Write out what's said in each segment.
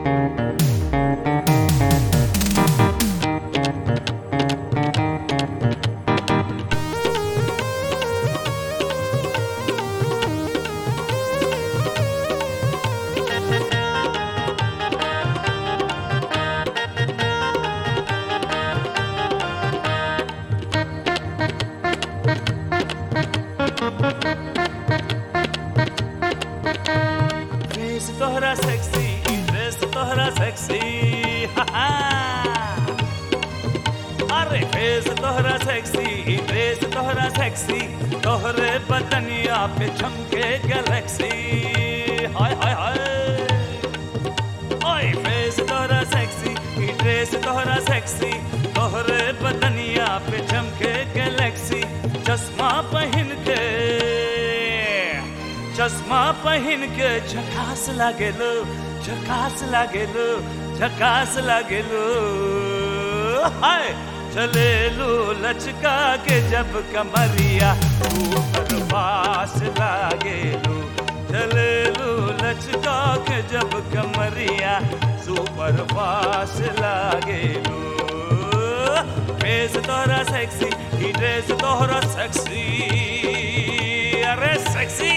Face तोहरा sexy dress तोहरा sexy अरे फेस तोहरा सेक्सी ड्रेस तोहरा सेक्सी तोहरे बदनिया पे चमके गैलेक्सी हाय हाय हाय ओए फेस तोहरा सेक्सी ड्रेस तोहरा सेक्सी तोहरे बदनिया पे चमके गैलेक्सी चश्मा पहन के चश्मा पहन के झकास लागेलो झकास लागेलो झकास लागेलो हाय चलेलो लचका के जब कमरिया ऊपर पास लागेलो चलेलो लचका के जब कमरिया सुपर पास लागेलो फेस तोहरा सेक्सी ही ड्रेस तोहरा सेक्सी अरे सेक्सी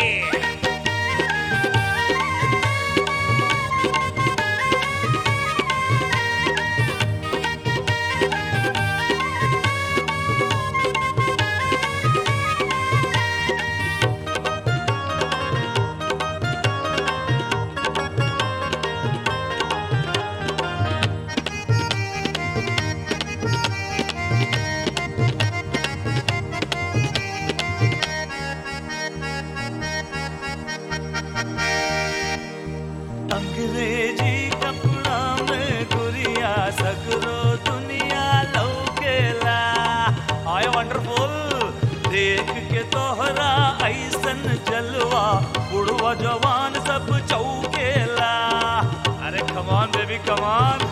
अंग्रेजी कपड़ा में गुरिया सगरो दुनिया लौकेला आय वंडरफुल देख के तोहरा ऐसन जलवा बुढ़वा जवान सब चौकेला अरे कमान बेबी कमान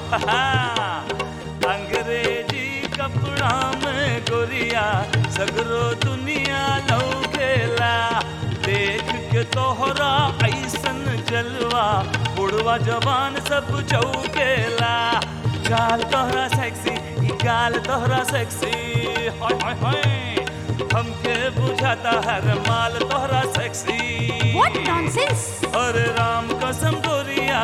अंग्रेजी कपड़ा में गोरिया सगरो दुनिया लौकेला देख के तोहरा ऐसन जलवा बुढ़वा जवान सब चौकेला गाल तोहरा सेक्सी ई गाल तोहरा सेक्सी हाय हाय हाय हमके बुझाता हर माल तोहरा सेक्सी What nonsense! अरे राम कसम गोरिया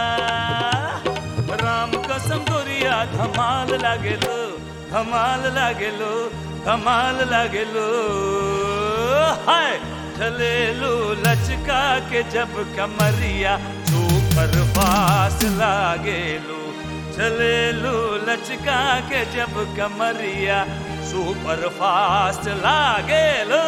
राम कसम गोरिया धमाल लागेलो धमाल लागेलो धमाल लागेलो हाय चलेलो लचका के जब कमरिया सुपर फास लागेलो चलेलो लचका के जब कमरिया सुपर फास्ट लागेलो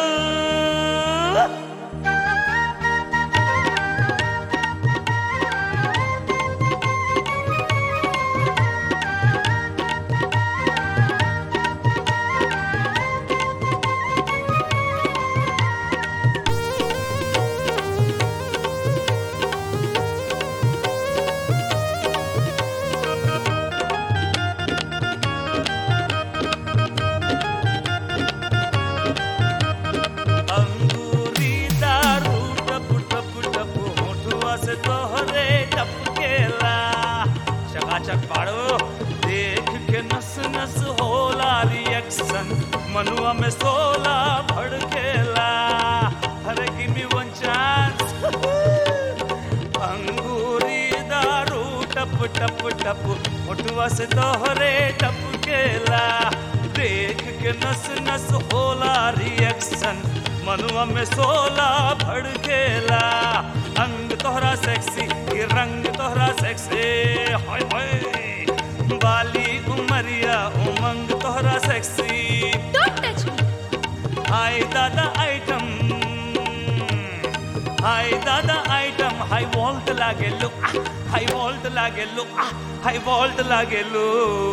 अंगूरी दारू टप टप टप होठुआ से तोहरे टपकेला चकाचक पाड़ो देख के नस नस होला रिएक्शन मनुआ में सोला भड़केला अरे गिव मी वन चांस अंगूरी दारू टप टप टप होठुआ से तोहरे टपकेला देख के नस नस होला रिएक्शन मनुआ में सोला भड़केला अंग तोहरा सेक्सी ये रंग तोहरा सेक्सी हाय हाय बाली उमरिया उमंग तोहरा सेक्सी Don't touch me! हाय दादा आइटम हाय दादा आइटम हाई वोल्ट लागेलो हाई वोल्ट लागेलो हाई वोल्ट लागेलो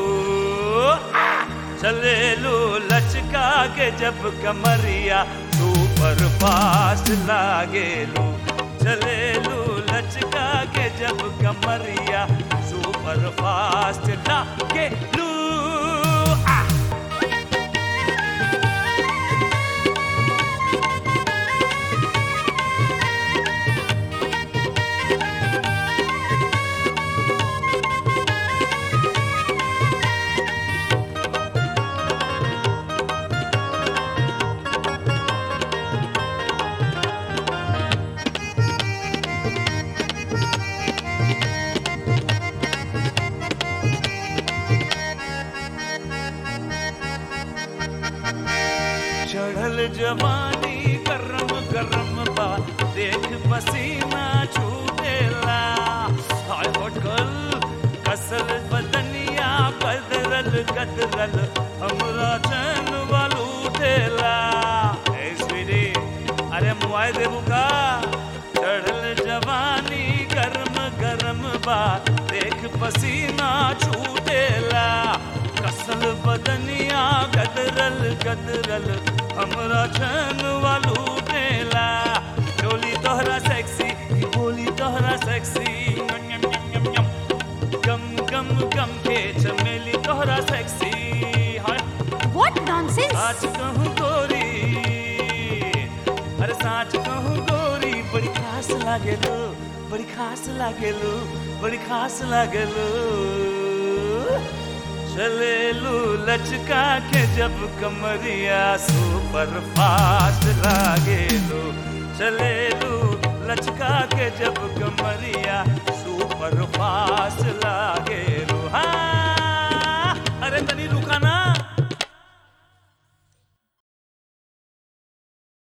चलेलो लचका के जब कमरिया सुपर फास्ट लागेलो चलेलो लचका के जब कमरिया सुपर फास्ट लागेलो आ जवानी गरम गरम बा देख पसीना छूटेला हाय होटल कसल बदनिया गदरल गदरल हमरा चैन वालू देला ए स्वीटी अरे मुआई देबू का चढ़ल जवानी गरम गरम बा देख पसीना छूटेला कसल बदनिया गदरल गदरल हमरा छन वालू देला डोली तोहरा सेक्सी ई बोली तोहरा सेक्सी यम यम यम यम यम गम गम गम के चमेली तोहरा सेक्सी हाय What nonsense! साच कहूँ गोरी अरे साच कहूँ गोरी बड़ी खास लागेलो बड़ी खास लागेलो बड़ी खास लागेलो चलेलू लचका के जब कमरिया सुपर फास्ट लागेलो चलेलू लचका के जब कमरिया सुपर फास्ट लागे